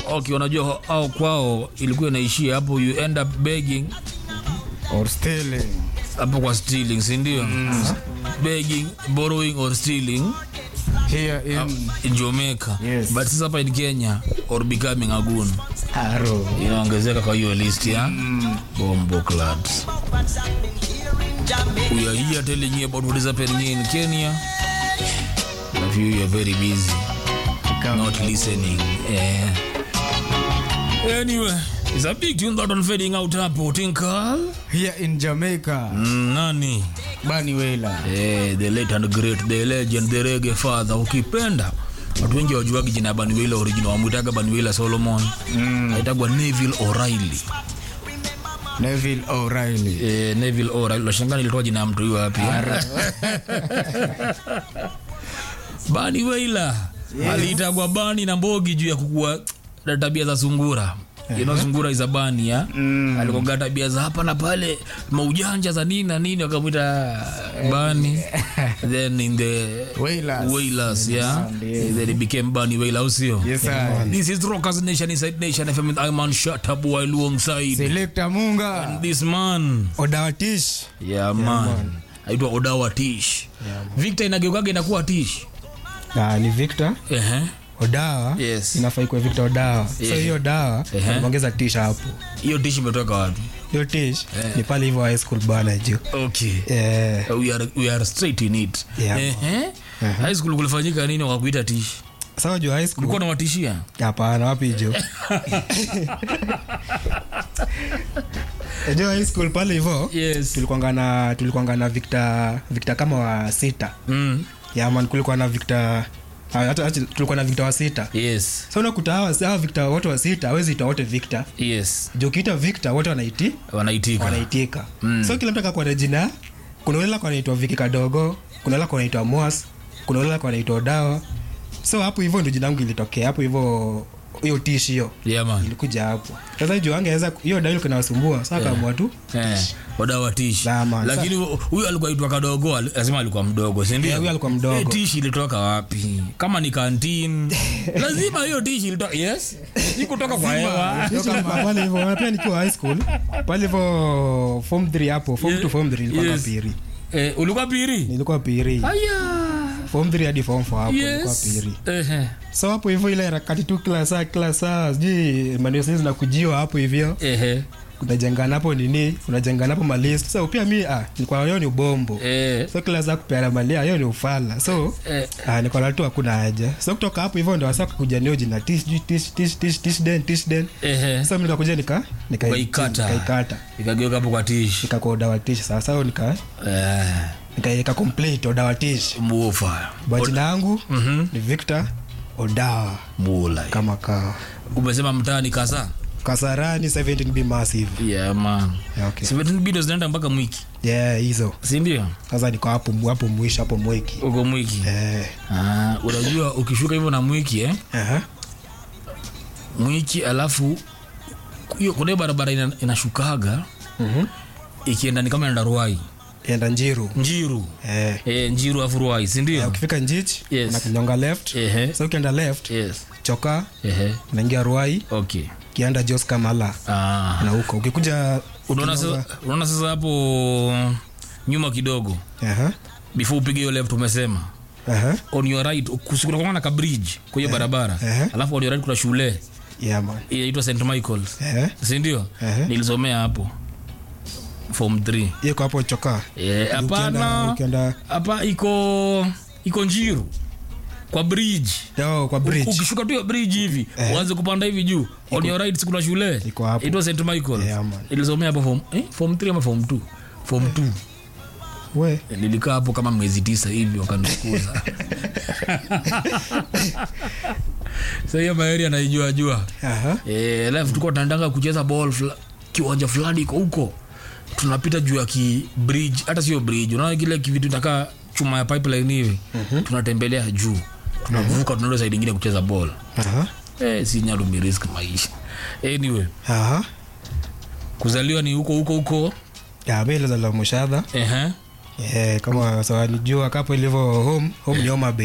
okay unajua au kwao ilikuwa inaishia hapo you end up begging or stealing hapo kwa stealing si ndio begging borrowing or stealing here in in Jamaica Yes. but sasa hapa in Kenya or becoming a goon Haro. inaongezeka kwa hiyo list ya bombo clubs we are here telling you about what is happening in Kenya if you are very busy not listening eh. anyway it's a big tune that on fading out hapo tinkal here in Jamaica mm, nani Bani Wailer eh, the late and great the legend the reggae father ukipenda watu wengi wajuagi jina ya Banuela original wamwitaga Banuela Solomon mm. aitagwa Neville O'Reilly Neville O'Reilly eh, Neville O'Reilly unashangaa nilitoa jina ya mtu huyo wapi Bani Wailer aliitagwa Bani na Mbogi juu ya kukua na tabia za sungura you know, sungura is a bani ya mm. alikoga tabia za hapa na pale maujanja za nini na nini wakamwita bani then in the Wailers. Wailers, yeah. yes. then it became Bani Wailer au sio Yes sir this is Rockers Nation Inside Nation FM with Iman Shatabu alongside Selector Munga this man Odawatish yeah, man aitwa Odawa Tish Victor inageukaga inakuwa Tish Ah, ni Victor ehe Odawa Yes. inafaa ikuwe Victor Odawa so Yeah. hiyo dawa Ehe. ongeza tish hapo hiyo Tish imetoka wapi hiyo tish ni pale hivyo high school bana juu okay Eh, we are, we are straight in it Yeah. ehe high school kulifanyika nini wakakuita Tish sawa juu high school ulikuwa nawatishia hapana wapi jo jo high school pale hivyo yes tulikwanga na tulikwanga na Victor Victor kama wa sita mm. ya man kulikuwa na Victor ah, hata hata tulikuwa na Victor wa sita yes sasa unakuta hawa hawa Victor wote wa sita hawezi ita wote Victor yes juu ukiita Victor wote wanaiti wanaitika wanaitika so kila mtu akakuwa na jina kuna ule lako anaitwa Viki kadogo kuna ule lako anaitwa Mwas kuna ule lako anaitwa Odawa so hapo hivyo ndio jina langu ilitokea hapo hivyo hiyo tish hiyo yeah man ilikuja hapo sasa juu angeweza hiyo dawa ilikuwa inawasumbua sasa akaamua tu Eh, Odawa Tish Nah, man. lakini huyu alikuwa aitwa kadogo ali- lazima alikuwa mdogo si ndio? Yeah, huyu alikuwa mdogo. Eh, Tish ilitoka wapi kama ni kantin lazima hiyo Tish ilitoka yes ikutoka kwa hewa Toka pale hivyo pia nikiwa high school pale hivyo form 3 hapo form Yeah. 2 form 3 nilikuwa Yes. piri eh, ulikuwa piri nilikuwa piri aya form 3 hadi form 4 hapo nilikuwa yes piri Ehe. so hapo hivyo ile harakati tu kila saa kila saa sijui maneno sasa zinakujiwa hapo hivyo Ehe. unajengana hapo nini unajengana hapo malist sasa pia mi ah nilikuwa hiyo ni ubombo Eh, so kila saa kupeana malia hiyo ni ufala so eh, ah nilikuwa na tu hakuna haja so kutoka hapo hivyo ndo wasa kuja nio jina tish sijui tish tish tish tish den tish den ehe. sasa mimi nikakuja nika nika Ukaikata. nikaikata ikageuka hapo kwa Tish nikakuwa dawa tish sasa so nika Eh, nikaiweka complete odawa tish mufa bajina yangu Mhm. ni Victor Odawa mula kama kawa umesema mtaani kasa Kasarani 17B massive yeah man yeah, okay. 17 bido zinaenda mpaka mwiki yeah hizo si ndio sasa niko hapo hapo mwisho hapo mweki uko mwiki eh Ah, unajua ukishuka hivyo na mwiki eh? aha mwiki alafu hiyo kuna hiyo barabara ina, inashukaga mhm ikienda ni kama inaenda ruai enda njiru njiru eh e, njiru afu ruai sindio ukifika njich Yes. unakinyonga left Ehe. so ukienda left yes choka Ehe. unaingia ruai okay ukienda jos kamala ah. na huko ukikuja unaona sasa unaona sasa hapo nyuma kidogo aha before upige hiyo left umesema aha on your right kusikuna na ka bridge kwa hiyo barabara Ehe. alafu on your right kuna shule yeah man inaitwa st michaels eh sindio Ehe. nilisomea hapo form 3 iko hapo choka Eh, ukienda hapana ukienda hapa iko iko njiru kwa bridge yo kwa bridge ukishuka tu hiyo bridge hivi uanze kupanda hivi juu on your right kuna shule Iko hapo. itwa st michael Yeah, man. ilisomea hapo form eh, form 3 ama form 2 form 2 we nilikaa hapo kama miezi tisa hivi wakanifukuza sa hiyo maeri anaijua jua aha Eh, alafu tulikuwa tunataka kucheza ball fla, kiwanja fulani iko huko tunapita juu ya ki bridge hata sio bridge unaona kile kivitu takaa chuma ya pipeline hivi tunatembelea juu tunavuka tunaenda side ingine kucheza ball aha eh, si nyalumi risk maisha anyway aha kuzaliwa ni huko huko huko ya mimi nilizaliwa mushadha ehe eh kama sawa nijua kapo ilivyo home home ni Homa Bay